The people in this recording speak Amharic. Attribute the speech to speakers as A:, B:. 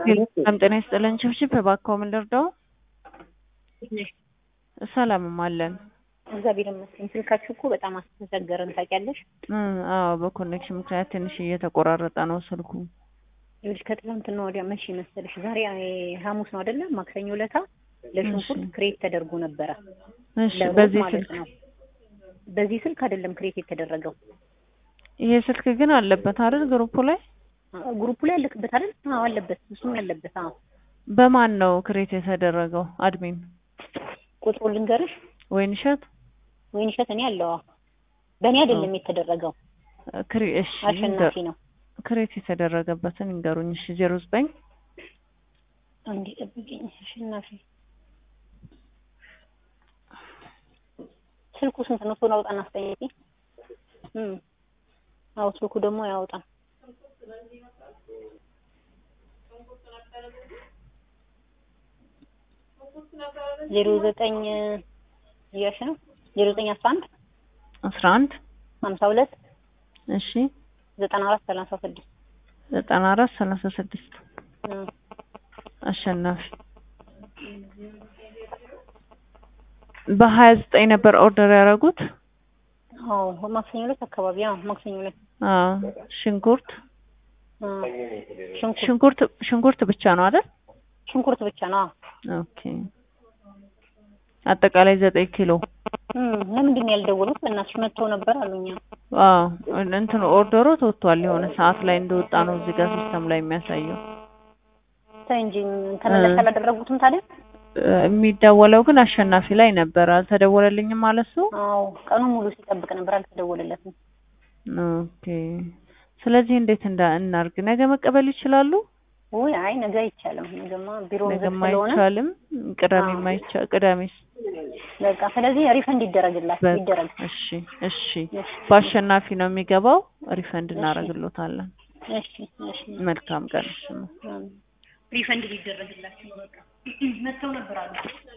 A: ሰላም ጤና ይስጥልን። ችብችብ እባክዎ ምን ልርዳው? ሰላምም አለን።
B: እግዚአብሔር ይመስገን። ስልካችሁ እኮ በጣም አስቸገረን ታውቂያለሽ።
A: እ አዎ በኮኔክሽን ምክንያት ትንሽ እየተቆራረጠ ነው ስልኩ።
B: ይኸውልሽ ከትላንትና ወዲያ መቼ መሰለሽ? ዛሬ ሐሙስ ነው አይደለ? ማክሰኞ ለታ ለሽንኩርት ክሬት ተደርጎ ነበረ።
A: እሺ
B: ለሮብ
A: በዚህ
B: ማለት
A: ስልክ
B: ነው። በዚህ ስልክ አይደለም ክሬት የተደረገው።
A: ይሄ ስልክ ግን አለበት አይደል ግሩፑ ላይ?
B: ግሩፑ ላይ ያለክበት አይደል? አዎ አለበት። እሱም ያለበት። አዎ
A: በማን ነው ክሬት የተደረገው? አድሚን
B: ቁጥሩ ልንገርሽ።
A: ወይንሸት
B: ወይን እሸት እኔ አለው። አዎ በእኔ አይደለም የተደረገው።
A: ክሪ እሺ
B: አሸናፊ ነው።
A: ክሬት የተደረገበትን ይንገሩኝ። እሺ ዜሮ ዘጠኝ
B: አንዴ ጠብቂኝ። አሸናፊ ስልኩ ስንት ነው? ቶሎ አውጣና አስጠይቂ። እም አዎ ስልኩ ደግሞ ያውጣ። ዜሮ ዘጠኝ እያልሽ ነው? ዜሮ ዘጠኝ አስራ አንድ
A: አስራ አንድ
B: ሀምሳ ሁለት
A: እሺ
B: ዘጠና አራት ሰላሳ ስድስት
A: ዘጠና አራት ሰላሳ ስድስት አሸናፊ በሀያ ዘጠኝ ነበር ኦርደር ያደረጉት።
B: አዎ ማክሰኞ ዕለት አካባቢ አዎ ማክሰኞ ዕለት
A: አዎ ሽንኩርት
B: አ፣ ሽንኩርት
A: ሽንኩርት ሽንኩርት ብቻ ነው አይደል?
B: ሽንኩርት ብቻ ነው። አዎ
A: ኦኬ አጠቃላይ ዘጠኝ ኪሎ
B: እም ለምንድን ነው ያልደወሉት? በእናትሽ መጥተው ነበር አሉኛ።
A: አዎ እንትኑ ኦርደሩ ተወጥቷል። የሆነ ሰዓት ላይ እንደወጣ ነው እዚህ ጋር ሲስተም ላይ የሚያሳየው።
B: ተይ እንጂ ተመላሽ አላደረጉትም ታዲያ?
A: እ የሚደወለው ግን አሸናፊ ላይ ነበር። አልተደወለልኝም ማለት እሱ።
B: አዎ ቀኑ ሙሉ ሲጠብቅ ነበር፣ አልተደወለለትም።
A: ኦኬ ስለዚህ እንዴት እንዳ እናርግ? ነገ መቀበል ይችላሉ?
B: ውይ አይ ነገ አይቻልም። ነገማ ቢሮ ዝግ
A: ነገም
B: ስለሆነ
A: አይቻልም። ቅዳሜ
B: አዎ።
A: ማይቻ ቅዳሜስ?
B: በቃ ስለዚህ ሪፈንድ ይደረግላችሁ
A: በቃ
B: ይደረግ።
A: እሺ እሺ።
B: እሺ
A: በአሸናፊ ነው የሚገባው። ሪፈንድ እናደርግሎታለን።
B: እሺ እሺ
A: መልካም ቀን። እሺ
B: ሪፈንድ ሊደረግላችሁ በቃ መጥተው ነበር አሉ።